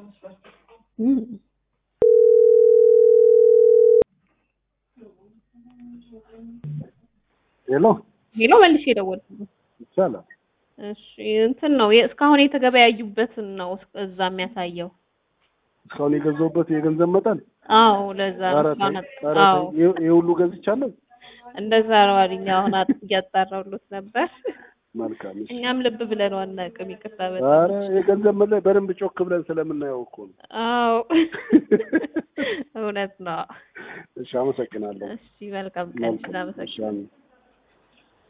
እም። ሄሎ ሄሎ መልሼ የደወልኩት ይቻላል። እሺ እንትን ነው የ- እስካሁን የተገበያዩበትን ነው እዛ የሚያሳየው። እስካሁን የገዛሁበት የገንዘብ መጠን አዎ ለዛ ነው ኧረ እስካሁን ተይ፣ አጥ- ኧረ ተይ፣ አዎ ይህ ይህ ሁሉ ገዝቻለሁ። እንደዛ ነው አሉኝ። አሁን አጥ- እያጣራሁሎት ነበር። መልካም እሺ። እኛም ልብ ብለን አናውቅም። ይቅርታ በጣም ኧረ የገንዘብ መጠን በደንብ ጮክ ብለን ስለምናየው እኮ ነው። አዎ እውነት ነው። እሺ፣ አመሰግናለሁ። እሺ መልካም ቀን። መልካም። እሺ፣ እናመሰግናለን። አሜን።